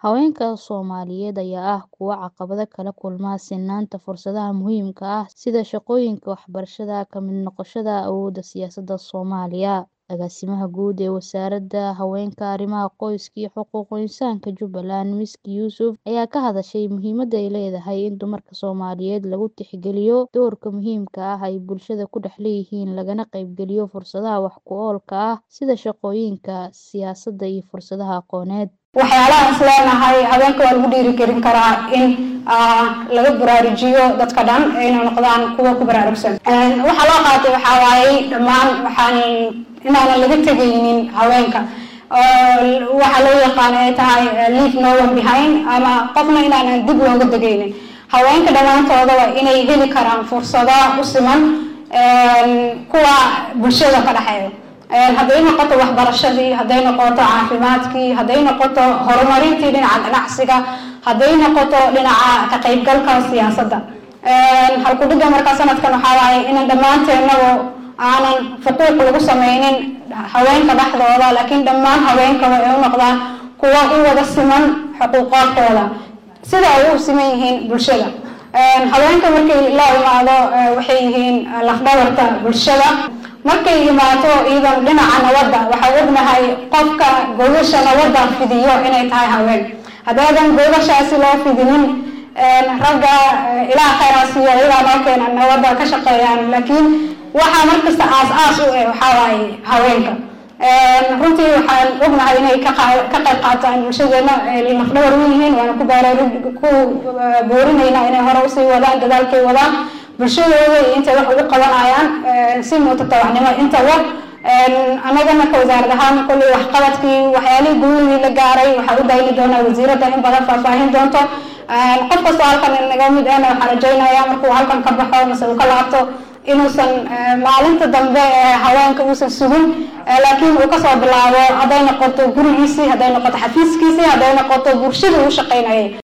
Haweenka Soomaaliyeed ayaa ah kuwa caqabado kala kulma sinnaanta fursadaha muhiimka ah sida shaqooyinka, waxbarashada, ka mid noqoshada awoodda siyaasadda Soomaaliya. Agaasimaha Guud ee Wasaaradda Haweenka, Arrimaha Qoyska iyo Xuquuqul Insaanka Jubbaland, Miski Yuusuf, ayaa ka hadashay muhiimadda ay leedahay in dumarka Soomaaliyeed lagu tixgeliyo doorka muhiimka ah ee ay bulshada ku dhex leeyihiin, lagana qaybgeliyo fursadaha wax ku oolka ah sida shaqooyinka, siyaasadda iyo fursadaha aqooneed. waxyaalaha is leenahay haweenka waa lagu dhiirigelin karaa in laga baraarujiyo dadka dhan inay noqdaan kuwa ku baraarugsan waxaa loo qaatay waxaa waaye dhammaan waxaan inaanan laga tegaynin haweenka waxaa loo yaqaan ay tahay leave no one behind ama qofna inaanan dib looga degaynin haweenka dhammaantooda waa inay heli karaan fursado u siman kuwa bulshada ka dhexeeya hadday noqoto waxbarashadii hadday noqoto caafimaadkii hadday noqoto horumarintii dhinaca ganacsiga hadday noqoto dhinaca ka qaybgalka siyaasadda halkudhiga markaa sanadkan waxaa waaye inan dhammaanteennagu aanan xuquuq lagu sameynin haweenka dhexdooda laakiin dhammaan haweenkaba ay u noqdaan kuwa u wada siman xuquuqoodkooda sida ay u siman yihiin bulshada haweenka markay la imaado waxay yihiin lafdhabarta bulshada markay imaato iyadan dhinaca nabadda waxaa ognahay qofka gogasha nabadda fidiyo inay tahay haween haddaadan gogashaasi loo fidinin ragga ilaah khayraasiyo iyagaa noo keena nabadda ka shaqeeyaan laakiin waxaa markasta aas-aas u eh waxaa waaye haweenka runtii waxaan ognahay inay ka qayb qaataan bulshadeena lafdhabar u yihiin waana ku baaraarug ku boorinaynaa inay hore usii wadaan dadaalkay wadaan bulshadooda iyo intay wax ugu qabanayaan si mutatawacnimo intaba annagana ka wasaarad ahaan kolley waxqabadkii waxyaalihii guuladii la gaaray waxaa u dayni doonaa wasiiradda in badan faahfaahin doonto qof kastoo halkan naga mid ahna waxaan rajaynayaa markuu halkan ka baxo mase uu ka laabto inuusan maalinta dambe haweenka uusan sugin laakiin uu kasoo bilaabo hadday noqoto gurigiisii hadday noqoto xafiiskiisii hadday noqoto bulshada uu shaqaynayay